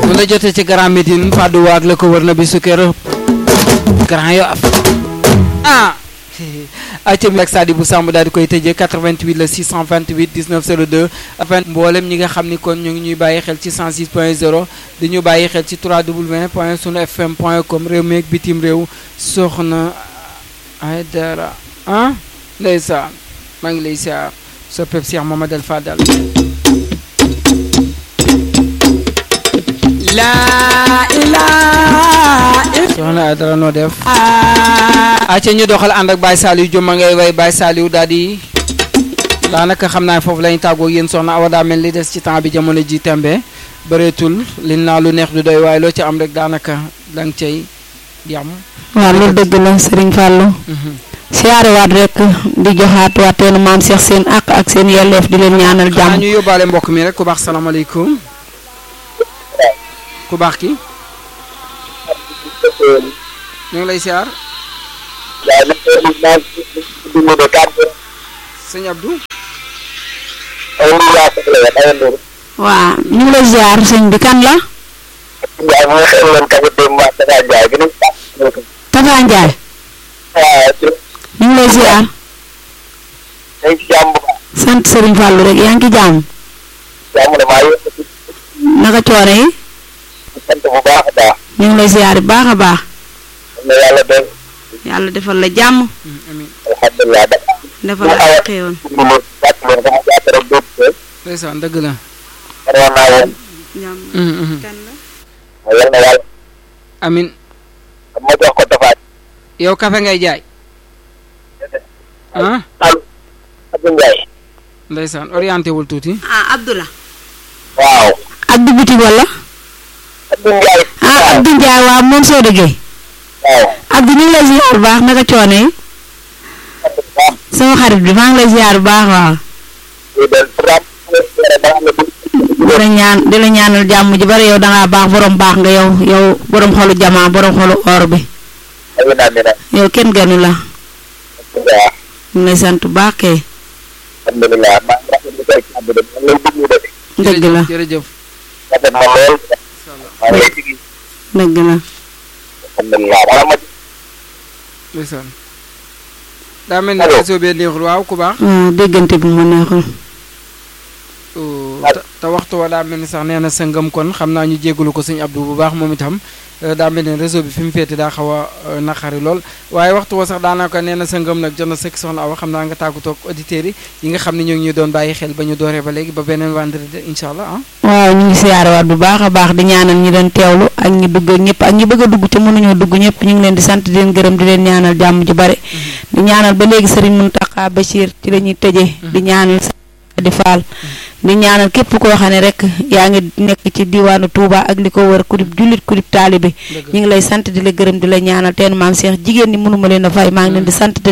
bu la jotee ci Grand Médine Fadou waag la ko wër na bi su kër Grand Yoff ah acam ak Sadi bu Samb daal di koy tëjee 88 la 628 19 02 afin mboolem ñi nga xam ni kon ñu ngi ñuy bàyyi xel ci 106 point 0 di ñu bàyyi xel ci 3w point sunu fm point com réew mi ak bitim réew soxna ay dara ah ndeysaan maa ngi lay siyaar sa pep Cheikh Mamadou Fadal laa ilaa soxna ay dara noo def acca ñu doxal ànd ak Baye Saliou Juma ngay way Baye Saliou daal di daanaka xam naa foofu lañu tàggoo yéen soxna Awa daa mel li des ci temps bi jamono ji tembe bëreetul liñ naa lu neex du doy waaye loo ci am rek daanaka danga cay yam waaw loolu dëgg la Serigne Fallou siyaare waat rek di joxaat waateenu maam Cheikh seen àq ak seen yelleef di leen ñaanal xanaa jàmm ñu yóbbaale mbokk mi rek ku baax salaamaaleykum ku baax ki ñu ngi lay siyaar sëñ Abdou waaw ñu ngi lay ziar sëñ bi kan la Tafa Ndiaye ñu ngi lay ziar sant Serigne Fallou rek yaa ngi ci jàmm naka coono yi ñu ngi lay ziar bu baax a baax yàlla defal la jàmm amiin defal la ay xéewal ndeysaan dëgg la jàmm kan la amin yow kafe ngay jaay ah ndeysaan orienté wul tuuti ah Abdoula waaw Abdou Bitig wala Abdou Ndiaye ah Abdou Ndiaye waaw moom soo dëggee waaw Abdou ñu ngi lay ziar bu baax naka coono yi sama xarit bi maa ngi lay ziar bu baax waaw di la ñaan di la ñaanal jàmm ji bari yow dangaa baax borom baax nga yow yow borom xolu jamaa borom xolu or bi yow kenn gënu la ñu ngi lay sant bu baax kay alhamdulilah maa ngi rafetlu say kàddu de man lay déglu de dëgg la jërëjëf rafet na lool maa ngi lay déglu dëgg la alhamdulilah wala ma ndeysaan daa mel ni Allo. réseau bee neexul waaw ku baax waaw déggante bi mu neexul Oh, te- te waxtu wa daa mel ni sax nee na sa ngëm kon xam naa ñu jégalu ko sëñ Abdou bu baax moom itam eh, daa mel ni réseau bi fi mu féete daa xaw a eh, naqari lool waaye waxtu wa sax daanaka nee na sa ngëm nag jot na sëkk soxna Awa xam naa nga tàggatoo ak auditeurs yi yi nga xam ne ñoo ngi ñu doon bàyyi xel ba ñu dooree ba léegi ba beneen vendredi incha allah ah. waaw ñu ngi siyaarewaat bu baax a baax di ñaanal ñi doon teewlu ak ñi dugg ak ñëpp ak ñi bëgg a dugg te mënuñoo dugg ñëpp ñu ngi leen di sant di leen gërëm di leen ñaanal jàmm ju bare di ñaanal ba léegi Serigne Mountakha Bachir ci la ñuy tëjee di ñaanal di faal di ñaanal képp koo xam ne rek yaa ngi nekk ci diwaanu Touba ak li ko wër kudib jullit kudib taalibe dëgg ñu ngi lay sant di la gërëm di la ñaanal teen maam Cheikh jigéen ñi mënuma leen a fay maa ngi leen di sant te